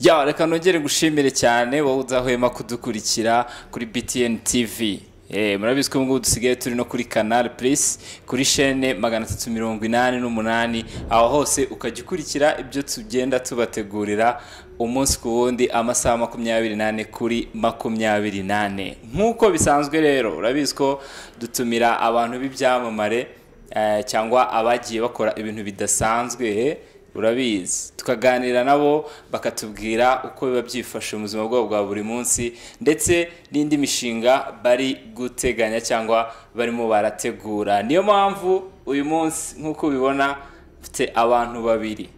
ya reka nongere gushimire cyane wowe udahwema kudukurikira kuri btn tv Eh, murabizi ko ngubu dusigaye turi no kuri canal plus kuri shene magana atatu mirongo inani n'umunani aho hose ukajya ukurikira ibyo tugenda tubategurira umunsi ku wundi amasaha makumyabiri nane kuri makumyabiri nane nk'uko bisanzwe rero urabizi ko dutumira abantu b'ibyamamare eh, cyangwa abagiye bakora ibintu bidasanzwe eh, urabizi tukaganira nabo bakatubwira uko biba byifashe mu buzima bwabo bwa buri munsi ndetse n'indi mishinga bari guteganya cyangwa barimo barategura niyo mpamvu uyu munsi nk'uko ubibona mfite abantu babiri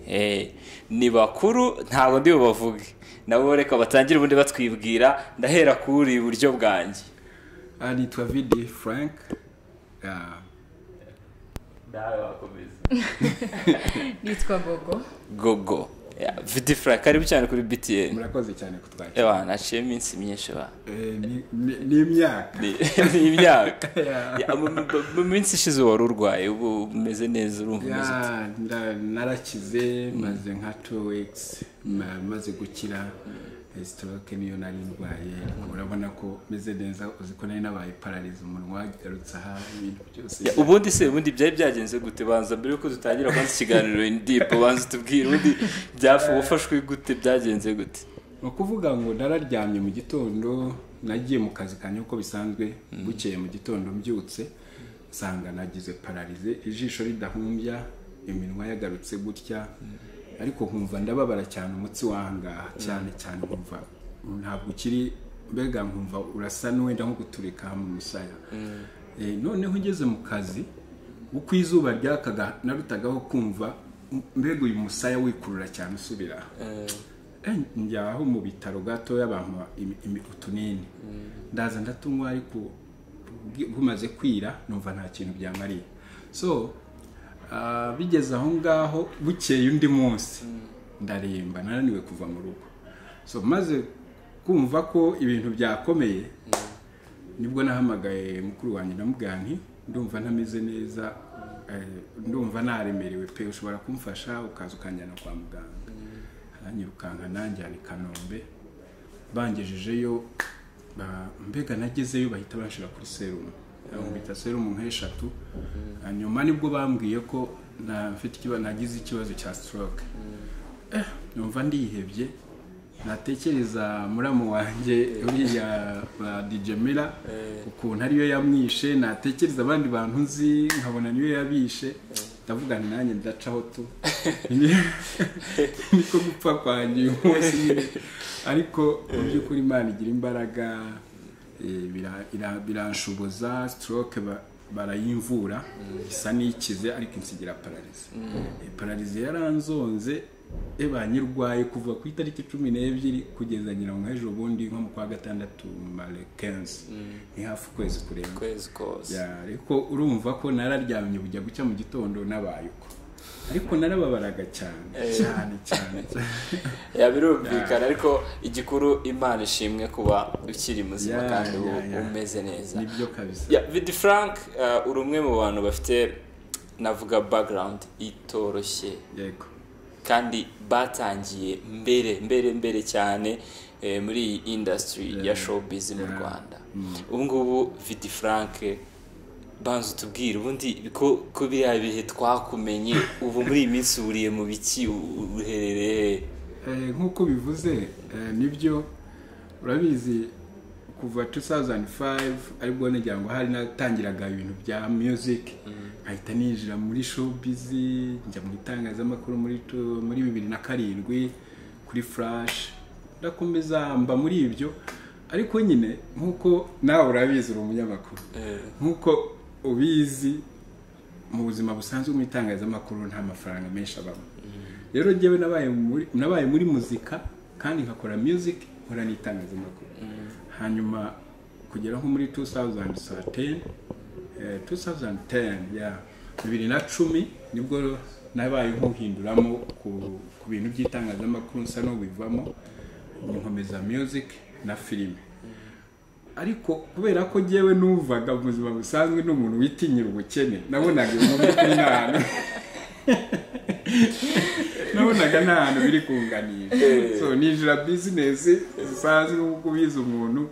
Eh, ni bakuru ntabwo ndi bubavuge nabo reka batangire ubundi batwibwira ndahera kuri iburyo bwanjye aha nitwa vidi frank Ah, nitwa gogo gogo vidi frank karibu cyane kuri btn murakoze cyane kutwakira ewa naciye iminsi myinshi ba Eh, ni- ni- ni imyaka ni ni imyaka Yeah. Ya, mu- mu- mu minsi ishize wari urwaye ubu umeze neza urumva umeze ute Ya, nda- narakize maze nka two weeks ma- maze gukira stroke niyo nari ndwaye urabona ko meze neza uzi ko nari nabaye pararize umunwa garutse aha ibintu byose Ya, ubundi se ubundi byari byagenze gute banza mbere yuko dutangira kwanza ikiganiro in deep banza utubwire ubundi byafu wafashwe gute byagenze gute ni ukuvuga ngo nararyamye mu gitondo nagiye mu kazi kanjye uko bisanzwe bukeye mu gitondo mbyutse nsanga nagize pararize ijisho ridahumbya iminwa yagarutse gutya ariko nkumva ndababara cyane umutsi wangaha cyane cyane nkumva ntabwo ukiri mbega nkumva urasa n'uwenda nko guturika mu musaya Eh, noneho ugeze mu kazi uko izuba ryakaga narutagaho kumva mbega uyu musaya wikurura cyane usubira Eh, njyaho mu bitaro gatoya bampa imi- imi- utunini ndaza ndatunywa ariko bwi- bumaze kwira numva nta kintu byamariye so ah, bigeze aho ngaho bukeye undi munsi ndaremba nananiwe kuva mu rugo so maze kumva ko ibintu byakomeye nibwo nahamagaye mukuru wanjye ndamubwira nti ndumva ntameze neza eh, ndumva naremerewe pe ushobora kumfasha ukaza ukanjyana kwa muganga aranyirukanka nanjyana i kanombe bangejejeyo ba- mbega nagezeyo bahita banshira kuri serumu bita serumu nk'eshatu hanyuma nibwo bambwiye ko na- mfite ikiba- nagize ikibazo cya stroke Eh, numva ndihebye natekereza muramu wanjye uriya ba dijemera ukuntu ariyo yamwishe natekereza abandi bantu nzi nkabona niyo yabishe ndavugana nanjye ndacaho tu niko gupfa kwanjye uyu munsi nyine ariko mu by'ukuri imana igira imbaraga eh, bira- ira- biranshoboza stroke ba- barayimvura isa n'ikize ariko insigira pararize Eh, pararize yaranzonze eba nyirwaye kuva ku itariki cumi n'ebyiri kugeza nyirango hejuru ubundi nko mu kwa gatandatu mare kenzi ni hafi ukwezi kurenga kwezi kose Ya, ariko urumva ko nararyamye bujya gucya mu gitondo nabaye uko ariko narababaraga cyane cyane cyane cyane. ya birumvikana ariko igikuru imana ishimwe kuba ukiri muzima Ya, kandi ya, u- ya. umeze neza nibyo kabisa ya vidi frank eh, uri umwe mu bantu bafite navuga background itoroshye yego kandi batangiye mbere mbere mbere cyane eh, muri iyi industry ya showbiz mu Yeah. rwanda ubu ngubu vidi frank banza utubwire ubundi ko ko biriya bihe twakumenye ubu muri iyi minsi wuriye mu biki u- uherereye Eh, nk'uko bivuze eh, nibyo urabizi kuva 2005 aribwo nagira ngo hari natangiraga ibintu bya music nkahita ninjira muri showbiz njya mu itangazamakuru muri tu- muri bibiri na karindwi kuri flash ndakomeza mba muri ibyo ariko nyine nk'uko nawe urabizi uri umunyamakuru Eh, nk'uko ubizi mu buzima busanzwe mu itangazamakuru nta mafaranga menshi abamo rero njyewe nabaye muri- nabaye muri muzika kandi nkakora music nkora n'itangazamakuru hanyuma kugera nko muri 2010 eh, 2010 ya bibiri na cumi nibwo nabaye nkuhinduramo ku, ku bintu by'itangazamakuru nsa n'ubivamo nkomeza music na filime ariko kubera ko njyewe numvaga mu buzima busanzwe n'umuntu witinyira ubukene nabonaga iyo nkuru kuri nabi nabonaga usanga nta hantu biri kunganira so ninjira bizinesi zisanzwe kuko ubizi umuntu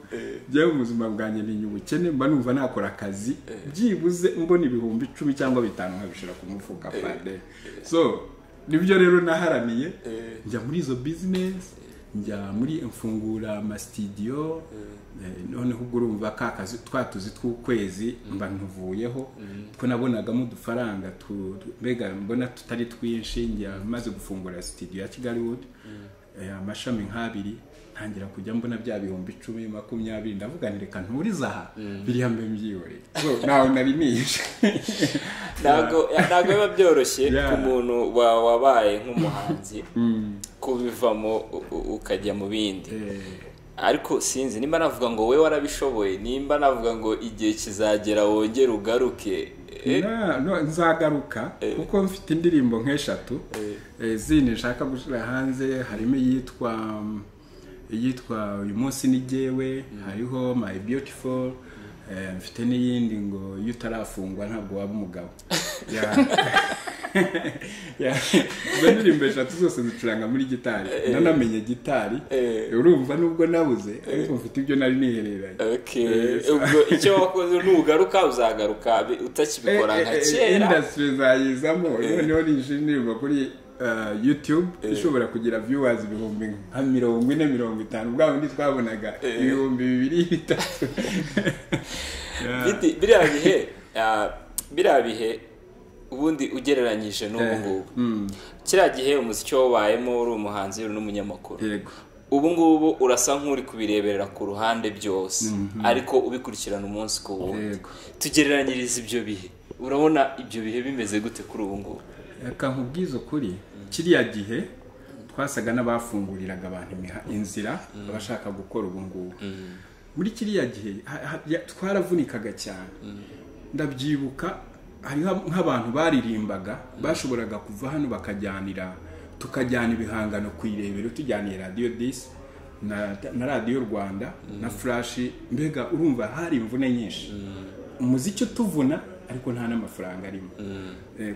njyewe mu buzima bwanjye ni ubukene mba numva nakora akazi byibuze mbona ibihumbi icumi cyangwa bitanu nkabishyira ku mufuka pande so nibyo rero naharaniye njya muri izo bizinesi njya muri mfungura amasitidiyo noneho ubwo urumva ka kazi twa tuzi tw'ukwezi mba ntuvuyeho two nabonagamo udufaranga mbega mbona tutari twinshi njya maze gufungura sitidiyo ya kigali wudu amashami nk'abiri ntangira kujya mbona bya bihumbi icumi makumyabiri ndavuga reka nturize aha biriya mbe mbyihoreye ntawe nari nishe ntabwo biba byoroshye ku muntu wabaye nk'umuhanzi kubivamo ukajya mu bindi ariko sinzi nimba navuga ngo we warabishoboye nimba navuga ngo igihe kizagera wongere ugaruke nzagaruka kuko mfite indirimbo nk'eshatu zindi nshaka gushyira hanze harimo iyitwa iyitwa uyu munsi n'igewe hariho my beautiful mfite n'iyindi ngo iyo utarafungwa ntabwo waba umugabo izo ndirimbo eshatu zose zicuranga muri gitari nanamenye gitari urumva nubwo nabuze ariko mfite ibyo nari nihereranye ubwo icyo wakoze nugaruka uzagaruka utakibikora nka kera indasitiri zayizamo noneho ninjira indirimbo kuri yutube ishobora kugira viewers ibihumbi nka mirongo ine mirongo itanu bwa bundi twabonaga ibihumbi bibiri bitatu biriya bihe biriya bihe ubundi ugereranyije n'ubu ngubu kiriya gihe umuziki wabayemo uri umuhanzi uri n'umunyamakuru ubu ngubu urasa nk'uri kubireberera ku ruhande byose ariko ubikurikirana umunsi ku wundi tugereranyiriza ibyo bihe urabona ibyo bihe bimeze gute kuri ubu ngubu reka nkubwize ukuri kiriya gihe twasaga n'abafunguriraga abantu inzira abashaka gukora ubu ngubu muri kiriya gihe twaravunikaga cyane ndabyibuka hariho nk'abantu baririmbaga bashoboraga kuva hano bakajyanira tukajyana ibihangano ku irebero tujyaniye radiyo disi na radiyo rwanda na furashi mbega urumva hari imvune nyinshi umuziki utuvuna ariko nta n'amafaranga arimo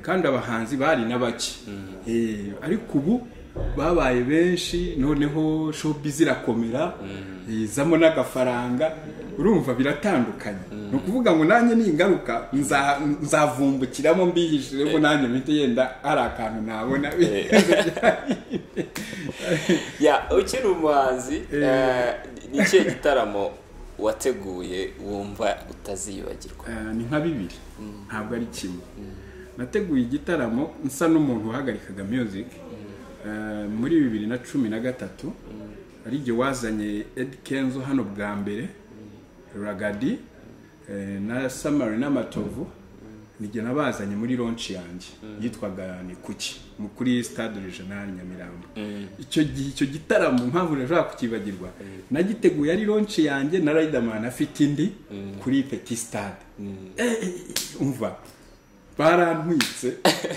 kandi abahanzi bari na bake ariko ubu babaye benshi noneho shopu zirakomera yizamo n'agafaranga urumva biratandukanye ni ukuvuga ngo nanjye ningaruka nzavumbukiramo mbiyishiremo nanjye mite yenda ari akantu nabona ukiri umuhanzi ni ikihe gitaramo wateguye wumva utaziyibagirwa ni nka bibiri ntabwo ari kimwe nateguye igitaramo nsa n'umuntu uhagarikaga miyuzike muri bibiri na cumi na gatatu ari igihe wazanye edi kenzo hano bwa mbere ragadi na samari n'amatovu n'igihe nabazanye muri ronci yanjye yitwaga ni kuki kuri stade regional nyamirambo icyo gihe icyo gitaramo mpamvu nashobora kukibagirwa nagiteguye ari ronci yanjye na rayidamani afite indi kuri peti stade umva barantwitse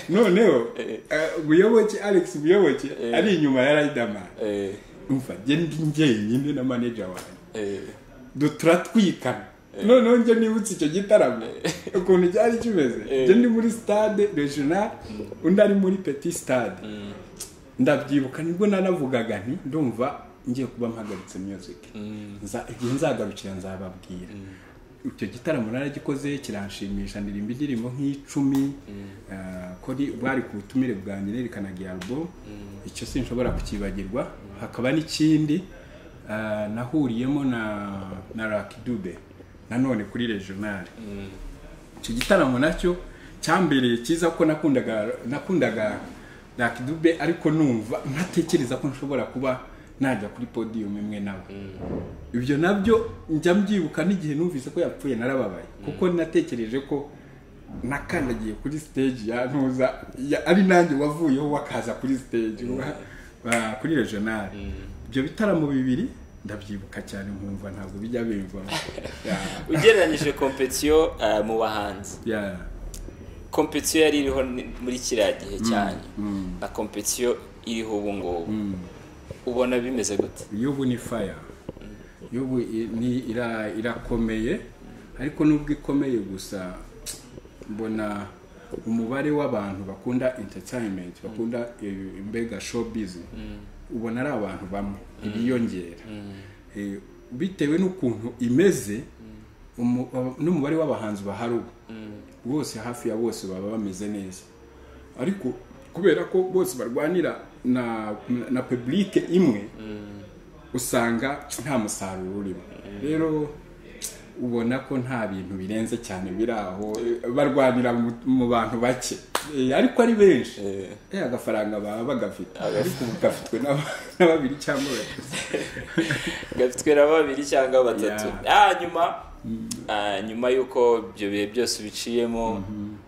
noneho buyoboke alex buyoboke ari inyuma ya rayidamani umva ndi njyenyine na maneja wawe turatwikana noneho njye nibutse icyo gitaramo ukuntu cyari kimeze njye ndi muri stade regional undi ari muri peti stade ndabyibuka nibwo nanavugaga nti ndumva ngiye kuba mpagaritse miyuzike igihe nzagarukira nzababwira icyo gitaramo naragikoze kiranshimisha ndirimba indirimbo nk'icumi bwari ku butumire bwanjye nerekanaga iya rubo icyo sinshobora kukibagirwa hakaba n'ikindi nahuriyemo na na rakidube nanone kuri regional icyo gitaramo nacyo cyambereye cyiza ko nakundaga rakidube ariko numva ntatekereza ko nshobora kuba najya kuri podiyumu imwe nawe ibyo nabyo njya mbyibuka n'igihe numvise ko yapfuye narababaye kuko natekereje ko nakandagiye kuri siteji ya ntuza ari nanjye wavuyeho wakaza kuri siteji kuri regionali ibyo bitaramo bibiri ndabyibuka cyane nkumva ntabwo bijya bimvamo ugereranyije kompetiyo mu bahanzi kompetiyo yari iriho muri kiriya gihe cyane na kompetiyo iriho ubu ngubu ubona bimeze gute y'ubu ni faya y'ubu irakomeye ariko nubwo ikomeye gusa mbona umubare w'abantu bakunda entertainment bakunda eh, mbega show business ubona ari abantu bamwe biyongera Eh, bitewe n'ukuntu imeze umu- aba- n'umubare w'abahanzi bahari ubu bose hafi ya bose baba bameze neza ariko kubera ko bose barwanira na na public imwe usanga nta musaruro urimo rero ubona ko nta bintu birenze cyane biri aho eh, barwanira mu- mu bantu bake Eh, ariko ari benshi Eh, agafaranga baba bagafite ariko ubu gafitwe n'aba- na babiri cyangwa batatu gafitwe na babiri cyangwa batatu ah nyuma ah, nyuma y'uko ibyo bihe byose ubiciyemo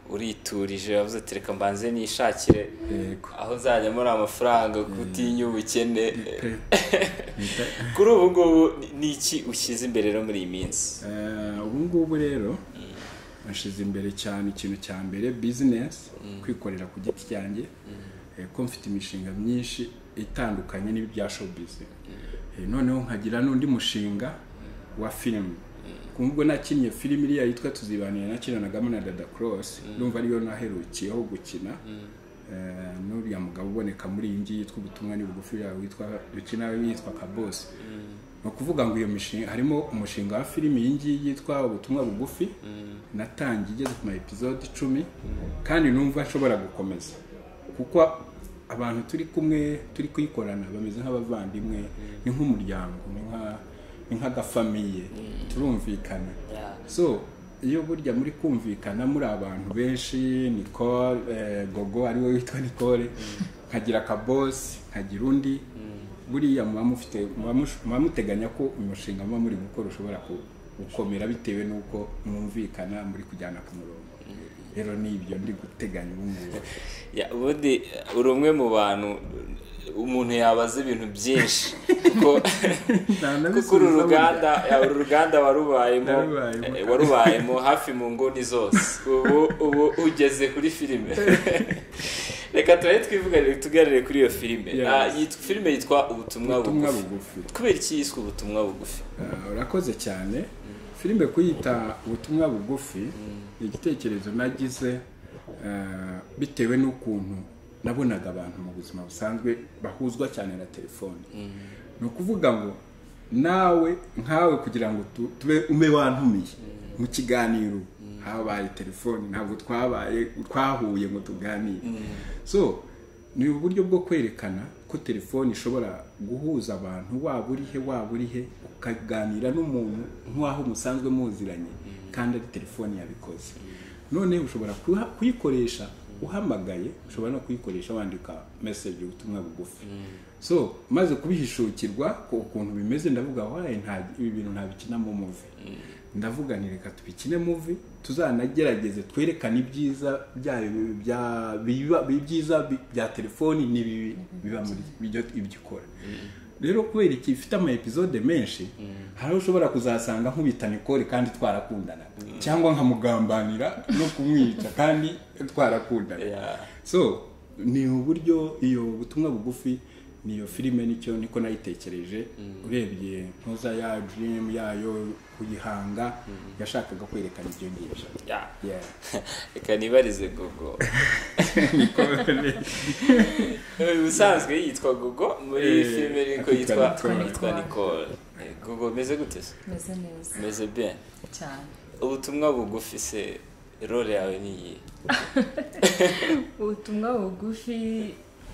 uriturije wavuze ati reka mbanze nishakire Yego. aho nzajya muri amafaranga kutinya ubukene Bita- kuri ubu ngubu ni- ni iki ushyize imbere rero muri iyi minsi Eh, ubu ngubu rero nashyize imbere cyane ikintu cya mbere bizinesi kwikorera ku giti cyanjye eh, ko mfite imishinga myinshi itandukanye n'ibya showbiz Eh, noneho nkagira n'undi mushinga wa filime ubwo nakinnye filime iriya yitwa tuzibanire nakinanagamo na dada korosi numva ariyo naherukiyeho gukina Eh, n'uriya mugabo uboneka muri iyi ngiyi yitwa ubutumwa ni bugufi uriya witwa dukina we yitwa kabosi ni ukuvuga ngo iyo mishinga harimo umushinga wa filime iyi ngiyi yitwa ubutumwa bugufi natangiye igeze ku ma episode icumi kandi numva nshobora gukomeza kuko abantu turi kumwe turi kuyikorana bameze nk'abavandimwe ni nk'umuryango ni nka- ni nk'agafamiye turumvikana Yeah. so iyo burya muri kumvikana muri abantu benshi Nicole eh, Gogo ari we witwa Nicole nkagira akabosi nkagira undi buriya muba mufite muba mush- muba muteganya ko umushinga muba muri gukora ushobora ku- gukomera bitewe n'uko mwumvikana muri kujyana ku murongo rero ni ibyo ndi guteganya ubu ngubu Ya, ubundi uri umwe mu bantu umuntu yabaza ibintu byinshi kuko kuko uru ruganda ya, uru ruganda warubayemo Narubayemo. eh, warubayemo hafi mu nguni zose ubu ubu ugeze kuri filime reka turabe twivugane tuganire kuri iyo filime Yes. Ah, yitwa- filime yitwa ubutumwa ubutumwa bugufi bugufi kubera iki yiswe ubutumwa bugufi Ah, urakoze cyane filime kuyita ubutumwa bugufi ni igitekerezo nagize ah, bitewe n'ukuntu nabonaga abantu mu buzima busanzwe bahuzwa cyane na telefone ni ukuvuga ngo nawe nkawe kugira ngo tu- tube ume wantumiye mu kiganiro habaye telefone ntabwo twabaye twahuye ngo tuganire so ni uburyo bwo kwerekana ko telefoni ishobora guhuza abantu waba uri he waba uri he ukaganira n'umuntu nk'aho musanzwe muziranye kandi ari telefoni yabikoze noneho ushobora kuha- kuyikoresha uhamagaye ushobora no kuyikoresha wandika meseje ubutumwa bugufi so maze kubihishukirwa ko ukuntu bimeze ndavuga waye nta ibi bintu ntabikinamo muvi ndavuga nti reka tubikine muvi tuzanagerageze twerekane ibyiza byayo bya- biba- ibyiza bi- bya telefoni n'ibibi biba muri ibyo ibyo ikora rero kubera iki ifite ama episode menshi hari aho ushobora kuzasanga nkubita Nicole kandi twarakundana cyangwa nkamugambanira no kumwica kandi twarakundana Yeah. so ni uburyo iyo butumwa bugufi niyo filime nicyo niko nayitekereje urebye ntuza ya dream yayo kuyihanga yashakaga kwerekana ibyo ngibyo Ya. Yeah. reka nibarize gogo ubusanzwe yitwa gogo muri iyi Eh, filime niko yitwa yitwa Nicole. yitwa nicole Eh, gogo meze gute se meze neza meze bien cyane ubutumwa bugufi se role yawe ni iyihe ubutumwa bugufi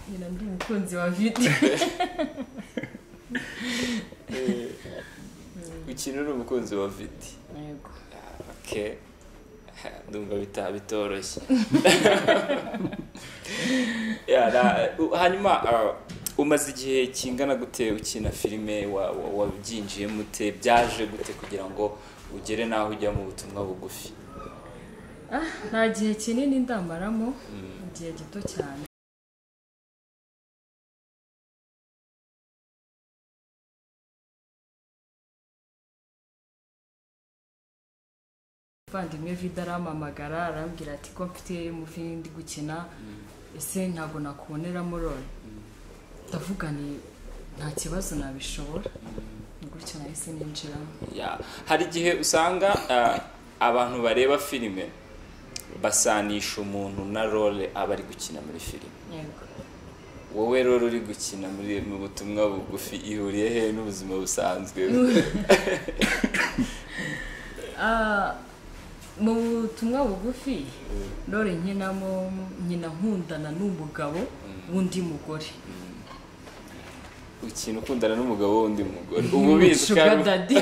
nyina ndi umukunzi wa vidi Eh, ukina uri umukunzi wa vidi yego Ah, okay Ha, ndumva bita bitoroshye Ya, na- u- hanyuma ah, umaze igihe kingana gute ukina filime wa- wa- wabyinjiyemo ute byaje gute kugira ngo ugere n'aho ujya mu butumwa bugufi ah nta gihe kinini ndamaramo igihe gito cyane muvandimwe vida arampamagara arambwira ati ko mfite muvi ndi gukina ese ntabwo nakuboneramo role ndavuga ni nta kibazo nabishobora Ni gutyo nahise ninjiramo Ya, hari igihe usanga ah, abantu bareba filime basanisha umuntu na role aba ari gukina muri filime yego wowe rero uri gukina muri mu butumwa bugufi ihuriye he n'ubuzima busanzwe Ah, mu butumwa bugufi rore nkinamo nkina nkundana n'umugabo w'undi mugore ukina ukundana n'umugabo w'undi mugore uba ubizi Sugar kandi daddy.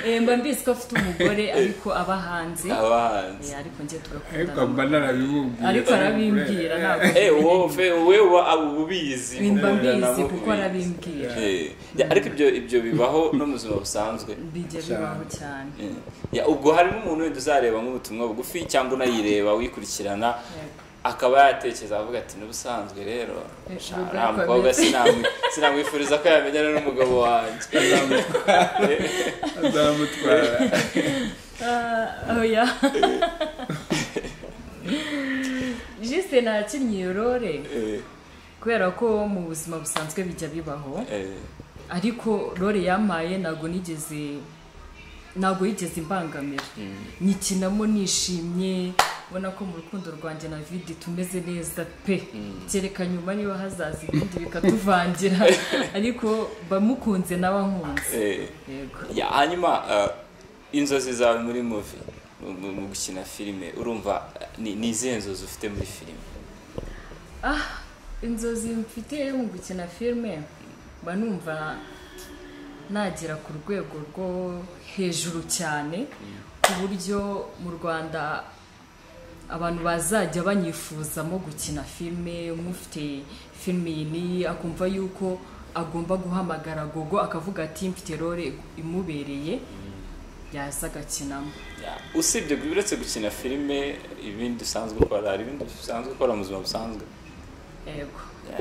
Eh, mba mbizi ko afite umugore ariko aba hanze abahanzi Eh, ariko njye ariko tugakundana mba narabimubwiye ariko arabimbwira ntabwo Eh, wowe wowe uba ubizi mba ukundana mbizi uba kuko ubizi. arabimbwira Eh, ya, ariko ibyo ibyo bibaho no mu buzima busanzwe bijya bibaho cyane Eh, ya, ubwo harimo umuntu wenda uzareba nk'ubutumwa bugufi cyangwa unayireba wikurikirana Yego. akaba yatekereza avuga ati n'ubusanzwe rero Eh, sha, urugo uriya rukomeye." mukobwa sinamwi- sinamwifuriza ko yamenyana n'umugabo wanjye azamutwara Ah, oya jise nakinnye iyo role Eh, kubera ko mu buzima busanzwe bijya bibaho eh, ariko role yampaye ntabwo nigeze ntabwo yigeze imbangamira nyikinamo nishimye ubona ko mu rukundo rwanjye na vidi tumeze neza pe kereka nyuma niba hazaza ibindi bikatuvangira ariko bamukunze n'abankunze eh. yego Ya, hanyuma eh, inzozi zawe muri muvi mu- mu mu gukina filime urumva eh, ni ni izihe nzozi ufite muri filime ah inzozi mfite mu gukina filime mba numva nagera ku rwego rwo hejuru cyane ku buryo mu rwanda abantu bazajya banyifuzamo gukina filime nk'ufite filime iyi n'iyi akumva yuko agomba guhamagara gogo akavuga ati mfite role imubereye yaza agakinamo Ya, usibye gu- uretse gukina filime ibindi usanzwe ukora hari ibindi usanzwe ukora mu buzima busanzwe yego Ya,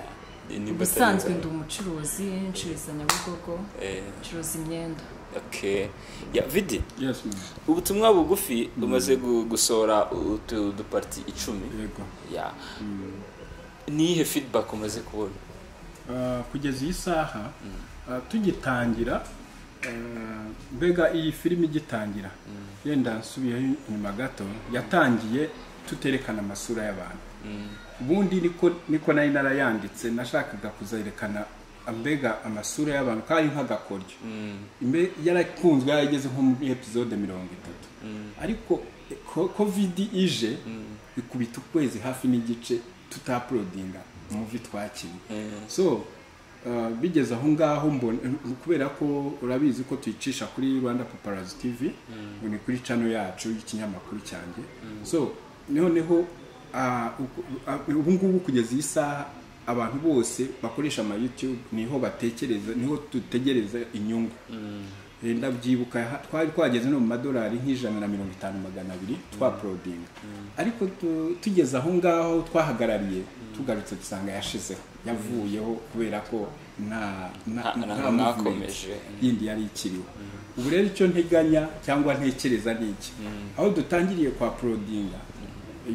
ni imbuto ubusanzwe nziza. ndi umucuruzi ncuruza nyabugogo Eh, ncuruza imyenda okay. Ya, vidi yes mama. ubutumwa bugufi umaze gu- gusohora utu- uduparti icumi yego ya niyihe feedback umaze kubona Ah, kugeza iyi saha ah, tugitangira ah, mbega iyi filimi igitangira yenda nsubiyeho inyuma gato yatangiye tuterekana amasura y'abantu ubundi niko niko nari narayanditse nashakaga kuzerekana mbega amasura y'abantu kari nk'agakoryo Imbe- yarakunzwe yarageze nko muri epizode mirongo itatu ariko e, ko- kovidi ije ikubita ukwezi hafi n'igice tutaprodinga umuvi twakinnye so uh, bigeze aho ngaho mbona kubera ko urabizi ko tuyicisha kuri rwanda paparazi tv ngo ni kuri cano yacu y'ikinyamakuru cyanjye so noneho ah, uku- ah, ubu ngubu kugeza iyi saha abantu bose bakoresha ama youtube niho batekereza niho dutegereza inyungu Eh, ndabyibuka ha- twari twageze no mu madolari nk'ijana na mirongo itanu magana abiri twaporodinga ariko tu- tugeze aho ngaho twahagarariye tugarutse dusanga yashizeho yavuyeho kubera ko nta Nta- nta- movement ntakomeje. yindi yari ikiriho ubu rero icyo nteganya cyangwa ntekereza ni iki aho dutangiriye kwa porodinga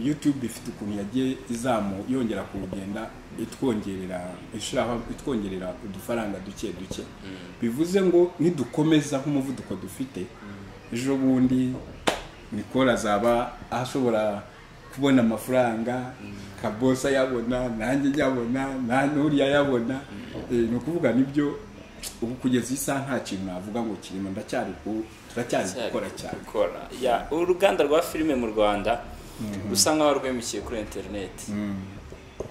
youtube ifite ukuntu yagiye izamu yongera kurugenda itwongerera ishiraho itwongerera udufaranga duke duke bivuze ngo nidukomeza nk'umuvuduko dufite ejo bundi mikoro azaba ashobora kubona amafaranga kabosa yabona nanjye nyabona na nuriya yabona ni ukuvuga nibyo ubu kugeza iyi saha nta kintu navuga ngo kirimo ndacyari ku- turacyari gukora cyane gukora ya uruganda rwa filime mu rwanda rusa nkaho rwimikiye kuri interineti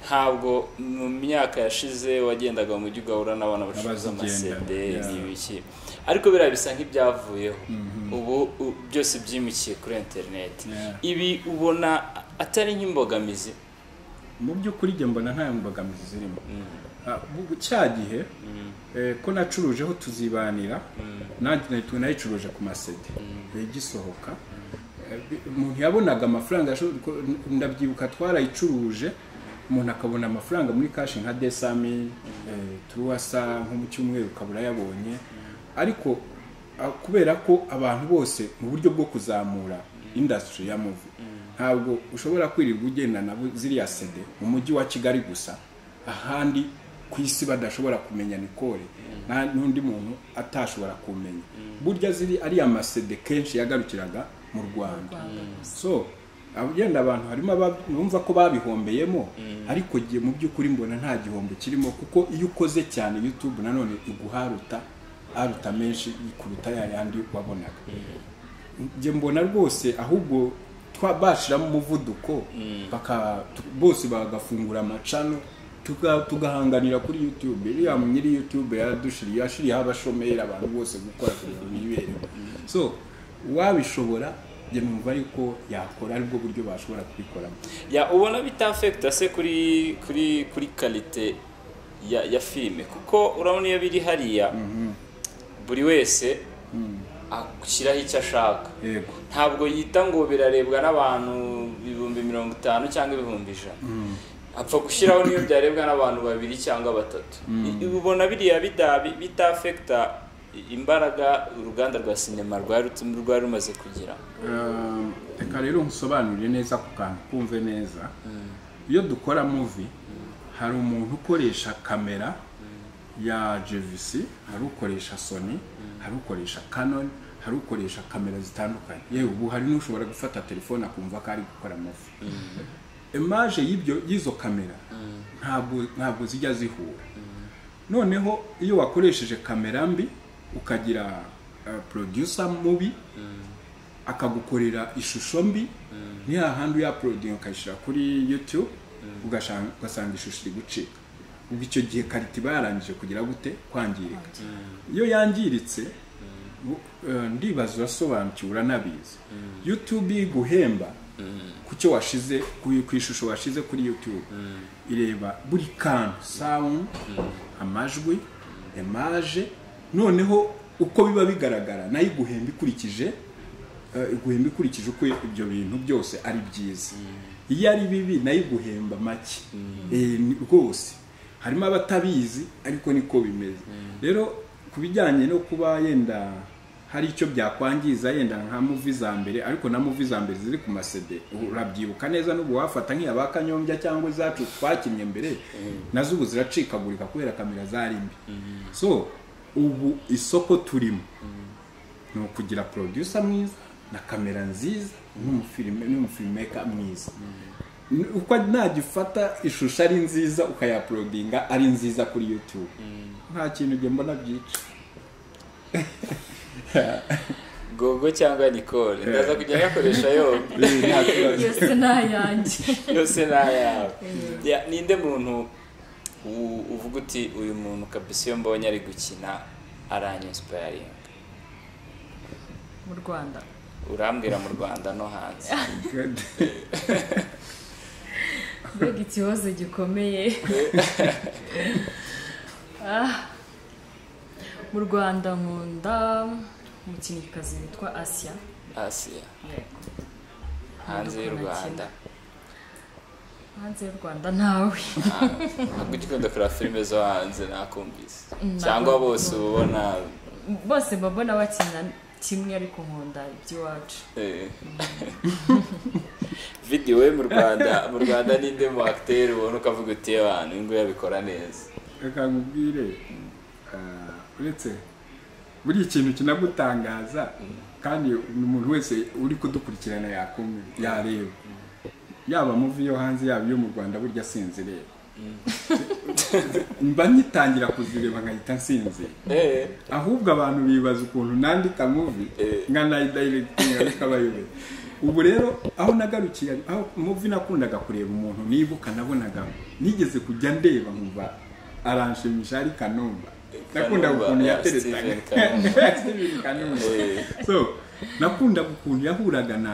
ntabwo mu myaka yashize wagendaga mu mujyi ugahura n'abana bacuruza Abazigenda, amasede yeah. n'ibiki ariko biriya bisa nk'ibyavuyeho ubu u- byose byimikiye kuri interineti Yeah. ibi ubona atari nk'imbogamizi mu by'ukuri njye mbona nta mbogamizi zirimo Ah, bu- cya gihe eh, ko nacurujeho tuzibanira nanjye nahita- nayicuruje ku masede igisohoka Eh, bi- umuntu yabonaga amafaranga asho- ko- ndabyibuka twarayicuruje umuntu akabona amafaranga muri kashi nka desami turuwasa nko mu cyumweru ukabura yabonye ariko ah, kubera ko abantu bose mu buryo bwo kuzamura indasitiri ya muvi ntabwo ushobora kwirirwa ugendana na bu- ziriya sede mu mujyi wa kigali gusa ahandi ku isi badashobora kumenya nikore nta n'undi muntu atashobora kumenya burya ziri ariya masede kenshi yagarukiraga mu rwanda Rwanda so abagenda abantu harimo abumva ko babihombeyemo ariko jye mu by'ukuri mbona nta gihombo kirimo kuko iyo ukoze cyane yutube nanone iguharuta aruta menshi kuruta yayandi wabonaga njye mbona rwose ahubwo bashyiramo umuvuduko baka- tu- bose bagafungura amacano tuga- tugahanganira kuri youtube iriya nyiri youtube yaradushiriye yashiriyeho abashomeri abantu bose gukora kugira ngo yibereho so uwabishobora njye numva ariko yakora aribwo buryo bashobora kubikoramo ya ubona bitafekita se kuri kuri kuri karite ya ya filime kuko urabona iyo biri hariya buri wese ashyiraho icyo ashaka yego ntabwo yita ngo birarebwa n'abantu ibihumbi mirongo itanu cyangwa ibihumbi ijana apfa gushyiraho n'iyo byarebwa n'abantu babiri cyangwa batatu I- ubona biriya bida- bitafekita imbaraga uruganda rwa sinema rwari rutum- rwari rumaze kugira Um, reka rero nkusobanurire neza ku kantu kumve neza iyo dukora muvi hari umuntu ukoresha kamera ya JVC hari ukoresha Sony hari ukoresha Canon hari ukoresha kamera zitandukanye yewe ubu hari n'ushobora gufata telefone akumva ko ari gukora amafi image y'ibyo y'izo kamera ntabwo ntabwo zijya zihura noneho iyo wakoresheje kamera mbi ukagira uh, producer mubi akagukorera ishusho mbi ni hahandi uyaprodinga ukayishyira kuri youtube ugashan- ugasanga ishusho iri gucika ubwo icyo gihe karita iba yarangije kugira gute kwangirika iyo yangiritse bu- eh, ndibaza urasobanukiwe uranabizi youtube iguhemba ku cyo washize ku ku ishusho washize kuri youtube ireba buri kantu sound amajwi image noneho uko biba bigaragara nayo iguhemba ikurikije eh, iguhemba ikurikije uko ibyo bintu byose ari byiza iyo ari bibi nayo iguhemba make Eh, ni- rwose harimo abatabizi ariko niko bimeze rero ku bijyanye no kuba yenda hari icyo byakwangiza yenda nka muvi za mbere ariko na muvi za mbere ziri ku masede urabyibuka neza n'ubu wafata nk'iya ba kanyombya cyangwa izacu twakinnye mbere nazo ubu ziracikagurika kubera kamera zari mbi so ubu isoko turimo ni ukugira producer mwiza na kamera nziza n'umufilime n'umufilmeka mwiza N- uko nagifata ishusho ari nziza ukayaprodinga ari nziza kuri youtube nta kintu njye mbona byica gogo cyangwa nicole ndaza kujya nyakoresha yombi yose ni ayanjye yose ni ayawe Ya, ninde muntu u- uvuga uti uyu muntu kabisa iyo mbonye ari gukina aranyinsipayaringa mu rwanda urambwira mu rwanda no hanze mbega ikibazo gikomeye Ah. mu rwanda nkunda umukinnyikazi witwa asiya asiya hanze y'u rwanda hanze y'u rwanda nawe ntabwo ugikunda kureba filime zo hanze nakumvise Ntabwo cyangwa bose uba ubona bose mba mbona bakina kimwe ariko nkunda iby'iwacu eh. videwo mu rwanda mu rwanda ninde mu acteur ubona ukavuga uti "Ye bantu uyu nguyu abikora neza reka nkubwire ah, uretse buri ikintu kinagutangaza kandi umuntu wese uri kudukurikirana yakumwe yareba yaba muvi yo hanze yaba iyo mu rwanda burya sinzireba mba ngitangira kuzireba nkahita nsinzira Eh, ahubwo abantu bibaza ukuntu nandika muvi Eh. nkanayidayiregitinga bikabayobera ubu rero aho nagarukiye aho muvi nakundaga kureba umuntu nibuka nabonaga nigeze kujya ndeba nkumva aranshimisha ari kanumba nakundaga Kanumba, ukuntu eh, yateretaga Steven Kanumba. Steven kanumba Eh. so nakundaga ukuntu yahuraga na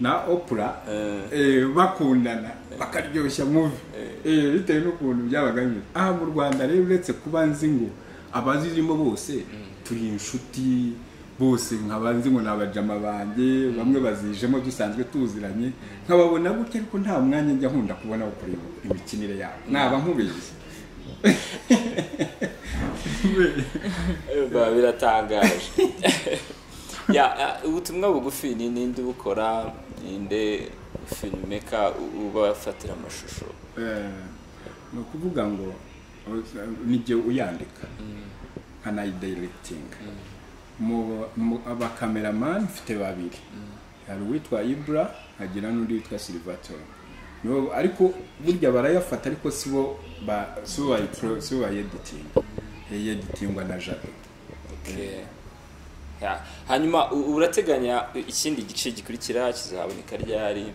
na opura Eh. eh, bakundana bakaryoshya muvi eh, bitewe n'ukuntu byabaga bimeze aha mu rwanda rero uretse kuba nzi ngo abazirimo bose turi inshuti bose nkaba nzi ngo ni abajama banjye bamwe bazijemo dusanzwe tuziranye nkababona gutya ariko nta mwanya njya nkunda kubona wo kureba imikinire yabo naba nkubizi biba biratangaje ya ya, ubutumwa bugufi ni ninde ubukora ninde filmeka ubafatira amashusho Eh, ni ukuvuga ngo nijye uyandika nkanayidayiregitinga mu abakameramani mfite babiri hari uwitwa ibura hagira n'undi witwa silivatoro No, ariko burya barayafata ariko si bo ba si bo bayipro- si bo bayeditinga yeditingwa na jado Okay. Ya, hanyuma u- urateganya ikindi gice gikurikira kizaboneka ryari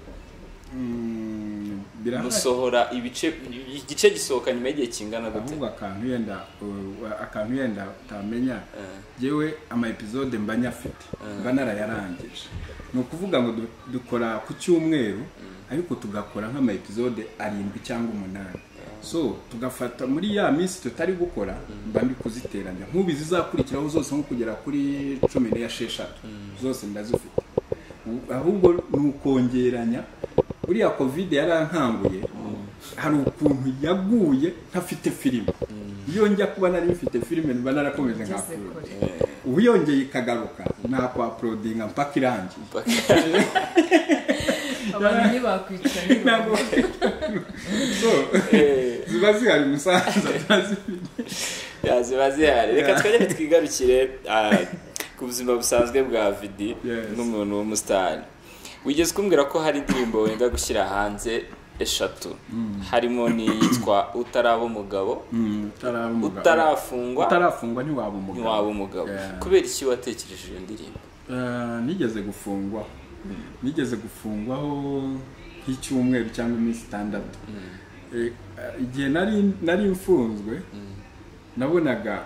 birahari musohora ibice igice gisohoka nyuma y'igihe kingana gute ahubwo akantu yenda uh, akantu yenda utamenya Eh. yewe ama episode mba nyafite mba narayarangije ni ukuvuga ngo du- dukora ku cyumweru ariko tugakora nk'ama episode arindwi cyangwa umunani so tugafata muri ya minsi tutari gukora mba ndi kuziteranya nk'ubu izizakurikiraho zose nko kugera kuri cumi n'esheshatu zose ndazifite U- ahubwo ni ukongeranya buriya kovide yarankanguye hari ukuntu yaguye ntafite filime iyo njya kuba nari mfite filime mba narakomeje ngeze nkakura kure ubu yongeye ikagaruka nakwaporodinga mpaka irangiye abantu ntibakwicara ntabwo ntibavuge so Eh. ziba zihari umusaza turazifite Ya, ziba zihari reka Yeah. twajye twigarukire ah, ku buzima busanzwe bwa vidi Yes. n'umuntu w'umusitari wigeze kumbwira ko hari indirimbo wenda gushyira hanze eshatu harimo n'iyitwa utaraba umugabo utaraba umugabo. utarafungwa utarafungwa ntiwaba umugabo ntiwaba umugabo Yeah. kubera iki watekereje iyo ndirimbo Eh, nigeze gufungwaho nigeze gufungwaho nk'icyumweru cyangwa iminsi itandatu Eh, eh, igihe nari nari mfunzwe nabonaga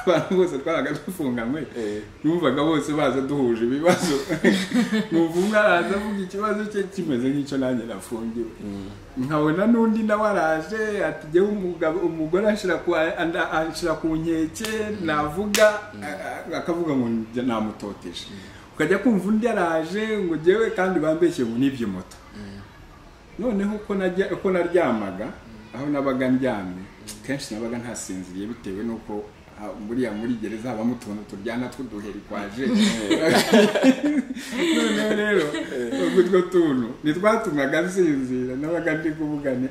abantu bose twabaga dufunganywe Eh. numvaga bose baza duhuje ibibazo numva umwe araza avuga ikibazo cye kimeze nk'icyo nanjye nafungiwe nkabona n'undi nawe araje ati jyewe umugabo umugore anshira ku anda- anshira ku nkeke navuga a- a- akavuga ngo njye namutoteje ukajya kumva undi araje ngo jyewe kandi bambeshye ngo nibye moto noneho uko najya uko naryamaga aho nabaga ndyamye kenshi nabaga ntasinziriye bitewe n'uko ha- buriya muri gereza habamo utuntu turyana tw'uduheri kwaje noneho rero ubwo utwo tuntu ntitwatumaga nsinzira nabaga ndi kuvugane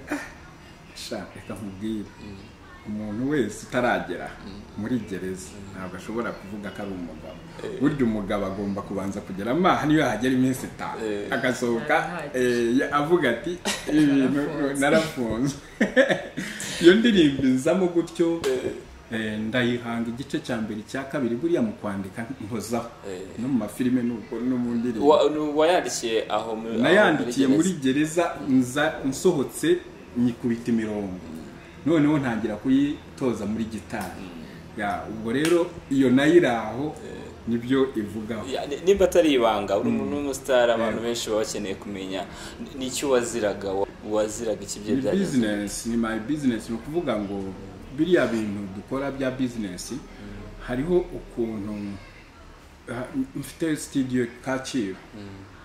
shaka reka nkubwire umuntu wese utaragera muri gereza ntabwo ashobora kuvuga ko ari umugabo burya umugabo agomba kubanza kugera amaha niyo hagera iminsi itanu Eh. agasohoka Arahagije. eh, ya- avuga ati ibintu narafunzwe iyo ndirimbo izamo gutyo eh, ndayihanga igice cya mbere icya kabiri buriya mu kwandika nkozaho Eh. no mu mafilime nuko no mu ndirimbo Wa- nu- wayandikiye aho muri- nayandikiye aho muri gereza nza nsohotse nyikubita imirongo noneho ntangira kuyitoza muri gitari Ya, ubwo rero iyo nayo iri aho nibyo ivugaho Ya, ni- nimba atari ibanga uri umuntu w'umusitari abantu benshi baba bakeneye kumenya ni- ni iki waziraga wa- waziraga iki bye ni byagenze bizinesi ni my bizinesi ni ukuvuga ngo biriya bintu dukora bya bizinesi hariho ukuntu ah, mfite sitidiyo kacyiru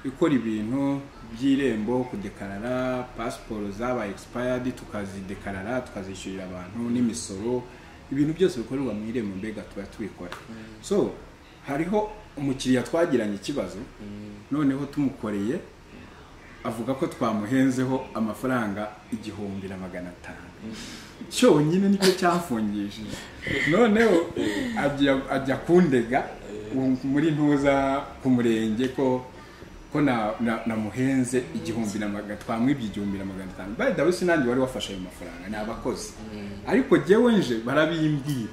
ikora ibintu by'irembo kudekarara pasiporo zabaye egisipayadi tukazidekarara tukazishyurira abantu n'imisoro ibintu byose bikorerwa mu irembo mbega tuba tubikora so hariho umukiriya twagiranye ikibazo noneho tumukoreye avuga ko twamuhenzeho amafaranga igihumbi na magana atanu cyonyine nicyo cyafungishije noneho ajya- ajya kundega u- muri ntuza ku murenge ko ko na- na- namuhenze igihumbi na magana twamwibye igihumbi na magana atanu bari dawe sinange wari wafashe ayo mafaranga ni abakozi ariko jyewe nje barabimbwira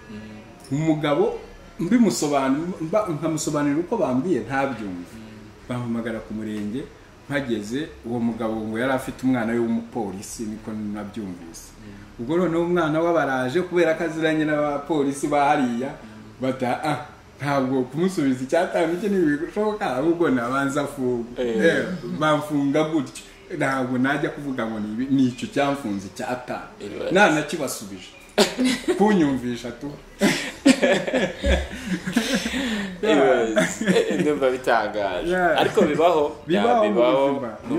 umugabo mbimusobanurira mba- nkamusobanurira uko bambwiye ntabyumve bampamagara ku murenge mpageze uwo mugabo ngo yari afite umwana we w'umupolisi niko nabyumvise ubwo noneho umwana we baraje kubera ko aziranye n'abapolisi ba hariya bata ah ntabwo kumusubiza icyatanga icyo ntibishoboka ahubwo nabanza afunga Eh. Eh, bamfunga gutyo ntabwo najya kuvuga ngo ni ibi- ni icyo cyamfunze icyatanga Iribasi. nanakibasubije kunyumvisha tu Anyways, ndumva bitangaje Yeah. ariko bibaho Ya, bibaho mu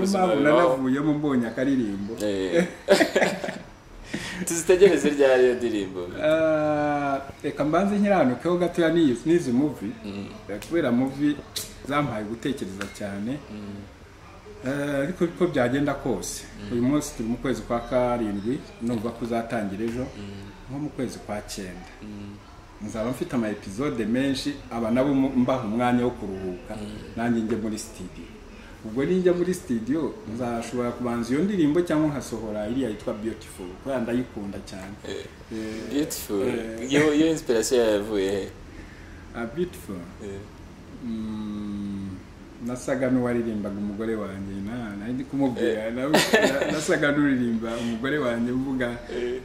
mu buzima niyo buzima mpamvu bibaho nanavuyemo mbonye akaririmbo Eh. tuzitegereze ryari iyo ndirimbo Ah, reka mbanze nkiranukeho gatoya n'iyi- n'izi muvi kubera muvi zampaye gutekereza cyane Ah, ariko uko byagenda kose uyu munsi turi mu kwezi kwa karindwi numva ko uzatangira ejo nko mu kwezi kwa cyenda nzaba mfite ama episode menshi aba nabo mu- mbaha umwanya wo kuruhuka nanjye njye muri studio ubwo ninjya muri studio nzashobora kubanza iyo ndirimbo cyangwa nkasohora iriya yitwa beautiful kubera ndayikunda cyane beautiful iyo iyo inspiration yawe yavuye he a beautiful Mm, nasaga n'uwaririmbaga umugore wanjye na- nari ndi kumubwira na- na- nasaga n'uririmba umugore wanjye mvuga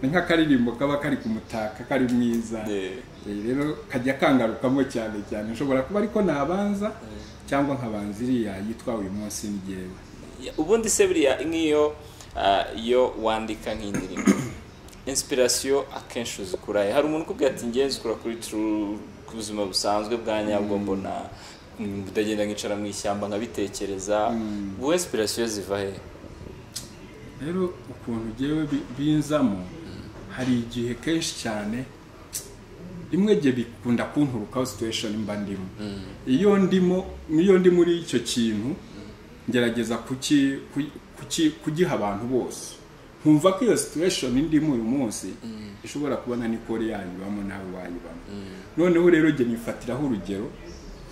ni nk'akaririmbo kaba kari kumutaka kari mwiza Eh. Eh, rero kajya kangarukamo cyane cyane nshobora kuba ariko nabanza cyangwa nkabanza iriya yitwa uyu munsi ni jyewe ubundi se buriya nk'iyo ah, iyo wandika nk'indirimbo inspiration akenshi uzikurahe hari umuntu ukubwira ati ngewe nzikura kuri tru ku buzima busanzwe bwa nyabwo mbona mm, ndagenda nkicara mu ishyamba nkabitekereza wowe inspiration ziva he rero ukuntu ugewe binzamo hari igihe kenshi cyane rimwe gihe bikunda kunturukaho situation mba ndimo iyo ndimo iyo ndi muri icyo kintu ngerageza kuki- ku- kuki- kugiha abantu bose nkumva ko iyo situation ndimo uyu munsi ishobora kubona ni kore yanyibamo nawe wayibamo noneho rero jya nifatiraho urugero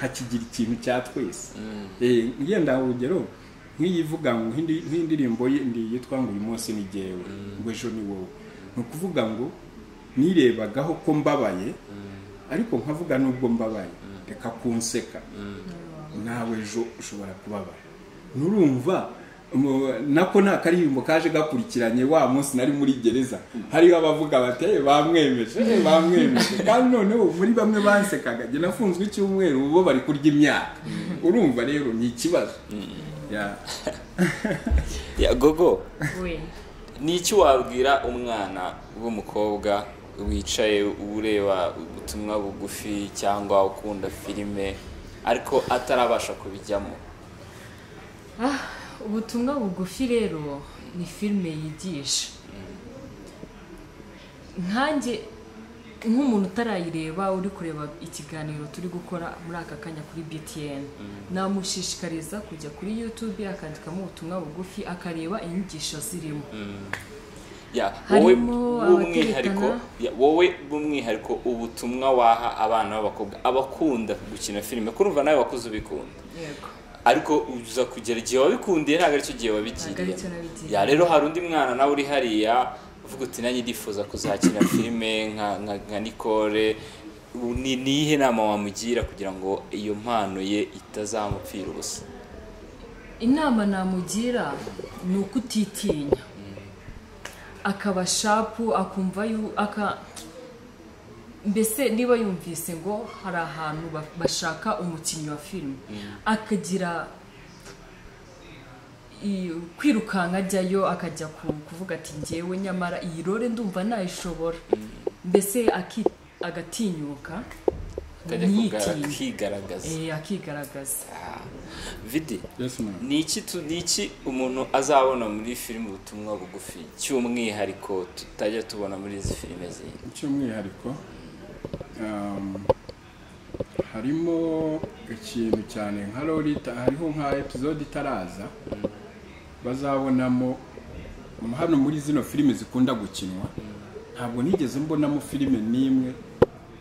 nkakigira ikintu cya twese Eh, ngenda urugero nk'iyivuga ngo nk'indi- nk'indirimbo ye ndi yitwa ngo uyu munsi ni jyewe ngo ejo ni wowe ni ukuvuga ngo nirebagaho ko mbabaye ariko nkavuga nubwo mbabaye reka kunseka nawe ejo ushobora kubabara nurumva mu- nako ni akaririmbo kaje gakurikiranye wa munsi nari muri gereza hariho abavuga bati "Eh, bamwemeje eh, bamwemeje kandi noneho muri bamwe bansekaga jye nafunzwe icyumweru bo bari kurya imyaka urumva rero ni ikibazo Ya. ya gogo we ni iki wabwira umwana w'umukobwa wicaye ureba ubutumwa bugufi cyangwa ukunda filime ariko atarabasha kubijyamo Ah, ubutumwa bugufi rero ni filime yigisha nkanjye nk'umuntu utarayireba uri kureba ikiganiro turi gukora muri aka kanya kuri btn namushishikariza kujya kuri youtube akandikamo ubutumwa bugufi akareba inyigisho zirimo Ya, Harimo wowe abaterekana. b'umwihariko ya, wowe b'umwihariko ubutumwa waha abana b'abakobwa abakunda gukina filime kurumva nawe wakuze ubikunda yego ariko uza kugera igihe wabikundiye ntabwo aricyo gihe Ntabwo wabigiriye aricyo nabigiriye. ya rero hari undi mwana nawe uri hariya uvuga uti nanjye ndifuza kuzakina filime nka nka, nka Nicole U- ni niyihe nama wamugira kugira ngo iyo mpano ye itazamupfira ubusa inama namugira ni uko utitinya akaba shapu akumva yu- aka mbese niba yumvise ngo hari ahantu ba- bashaka umukinnyi wa filime akagira i- kwirukanka ajyayo akajya ku- kuvuga ati ngewe nyamara iyi rore ndumva nayishobora mbese aki- agatinyuka akajya kugara- ntiyitinye kigaragaza Eh, akigaragaza vidi Yes, ma'am. ni iki tu- ni iki umuntu azabona muri filime ubutumwa bugufi cy'umwihariko tutajya tubona muri izi filime zindi cy'umwihariko um, harimo ikintu cyane nka lolita hariho nka episode itaraza bazabonamo hano muri zino filime zikunda gukinwa ntabwo nigeze mbonamo filime n'imwe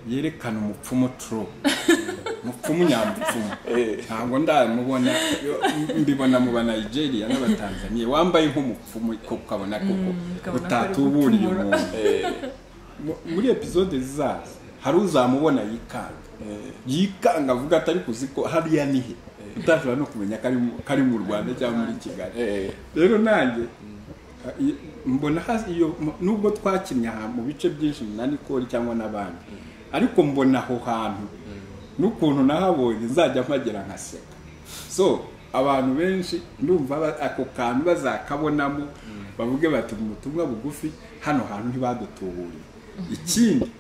yerekana umupfumu tro mupfumu nyamupfumu ntabwo ndamubona yo mbibona mu ba Nigeria n'abatanzaniya wambaye nk'umupfumu ko ukabona koko ukabona ko ari utatuburiye gupfumura. umuntu Mu- muri epizode zaza hari uzamubona yikanga yikanga avuga atari kuziko hariya ni he utashobora no kumenya ko ari mu- ko ari mu rwanda cyangwa muri kigali rero nanjye i- mbona hazi iyo nubwo twakinnye aha mu bice byinshi na Nicole cyangwa n'abandi ariko mbona aho hantu n'ukuntu nahabonye nzajya mpagera nkaseka so abantu benshi ndumva ba- ako kantu bazakabonamo bavuge bati mu butumwa bugufi hano hantu ntibadutuburiye ikindi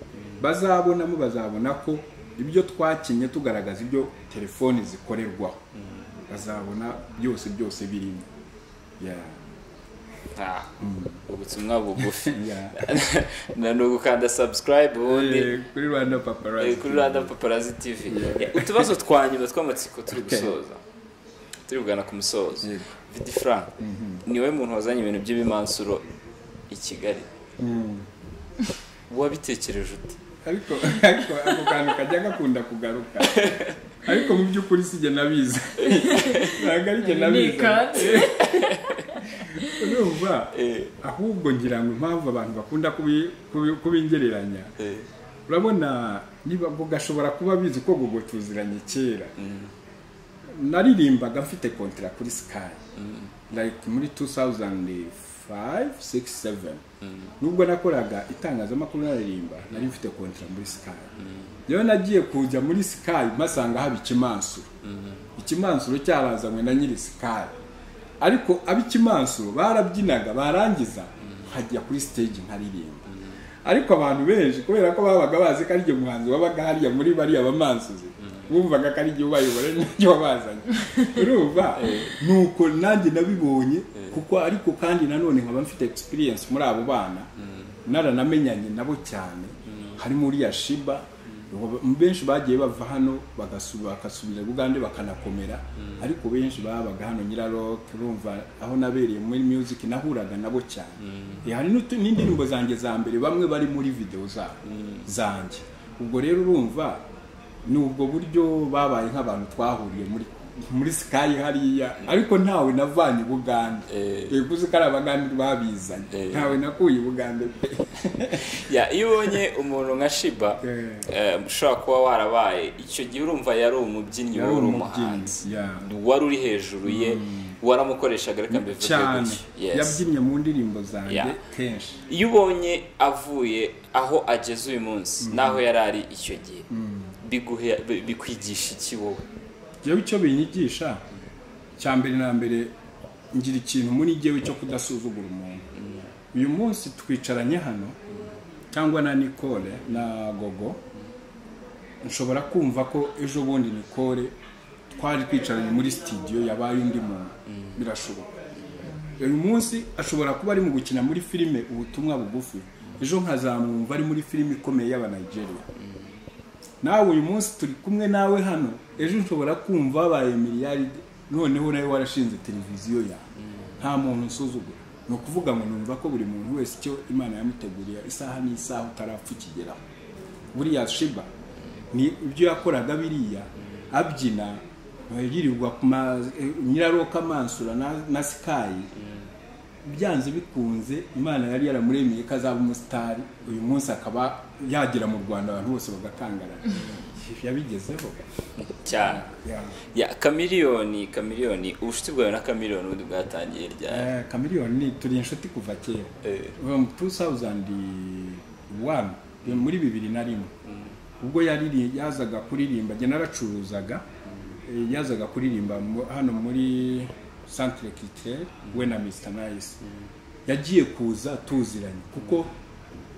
bazabonamo bazabona ko ibyo twakinnye tugaragaza ibyo telefoni zikorerwaho bazabona byose byose birimo yeah. Ah, ubutumwa bugufi Yeah. na ni ugukanda subscribe ubundi Eh, kuri rwanda paparazzi eh, kuri rada paparazi tv Eh, utubazo twa nyuma tw'amatsiko turi Okay. gusoza turi kugana ku musozo Yego. vidi frank niwe muntu wazanye ibintu by'ibimansuro i kigali Mm. wabitekereje ute ariko ariko ako kantu kajya gakunda kugaruka ariko mu by'ukuri si jye nabizi ntabwo ari jye ni nabizi ikatsi urumva Eh. ahubwo ngira ngo impamvu abantu bakunda kubi- kubi- kubingereranya urabona niba ngo gashobora kuba bizi ko Gogo tuziranye kera naririmbaga mfite kontira kuri sky like muri 2005 6 7 nubwo nakoraga itangazamakuru naririmba nari mfite kontira muri sky rero nagiye kujya muri sky mpasanga haba ikimansuro ikimansuro cyarazanywe na nyiri sky ariko ab'ikimansuro barabyinaga barangiza nkajya kuri stage nkaririmba ariko abantu benshi kubera ko babaga bazi ko ari igihe umuhanzi wabaga hariya muri bariya bamansuzi bumvaga ko ari igihe ubayobora n'ibyo wabazanye urumva nuko nanjye nabibonye kuko ariko kandi nanone nkaba mfite experience muri abo bana naranamenyanye nabo cyane harimo uriya shiba benshi bagiye bava hano bagasu- bagasubira i bugande bakanakomera ariko benshi babaga hano nyiraroke urumva aho nabereye muri music nahuraga nabo cyane Eh, hari n'utu- n'indirimbo zanjye za mbere bamwe bari muri video zabo zanjye ubwo rero urumva ni ubwo buryo babaye nk'abantu twahuriye muri muri sky hariya ariko ntawe navanye i bugande Eh. Eh, uzi ko ari abagande babizanye Eh. ntawe nakuye i bugande pe Ya, iyo ubonye umuntu nka shiba eh, ushobora kuba warabaye icyo gihe urumva yari umubyinnyi wowe uri umuhanzi Yeah. wari uri hejuru ye waramukoreshaga reka mbivuge cyane gutyo. Yes. yabyinnye mu ndirimbo zanjye Yeah. kenshi iyo ubonye avuye aho ageze uyu munsi n'aho yari ari icyo gihe biguhe- bi- bikwigisha iki wowe jewe icyo binyigisha cya mbere na mbere ngira ikintu muri jyewe cyo kudasuzugura umuntu uyu munsi twicaranye hano cyangwa na nicole na gogo nshobora kumva ko ejo bundi nicole twari twicaranye muri sitidiyo yabaye undi muntu birashoboka uyu munsi ashobora kuba ari mu gukina muri filime ubutumwa bugufi ejo nkazamwumva ari muri filime ikomeye y'abanigeria nawe uyu munsi turi kumwe nawe hano ejo nshobora kumva habaye miliyaride noneho nawe warashinze televiziyo yawe nta muntu usuzugura ni ukuvuga ngo numva ko buri muntu wese icyo imana yamuteguriye isaha n'isaha utarapfa ukigeraho buriya shiba ni ibyo yakoraga biriya abyina yirirwa ku ma nyiraroka mansura na, na sikayi byanze bikunze imana yari yaramuremeye ko azaba umusitari uyu munsi akaba yagera mu rwanda abantu bose bagakangarana yabigezeho cyane Yeah. ya kamiliyoni kamiliyoni ubucuti bwawe na kamiliyoni ubundi bwatangiye ryari Eh, chameleone ni turi inshuti kuva kera Eh. Kuva mu 2001 eh, muri bibiri na rimwe ubwo yariri- yazaga kuririmba njye naracuruzaga eh, yazaga kuririmba mu- hano muri centre culturel we na mr nice yagiye kuza tuziranye kuko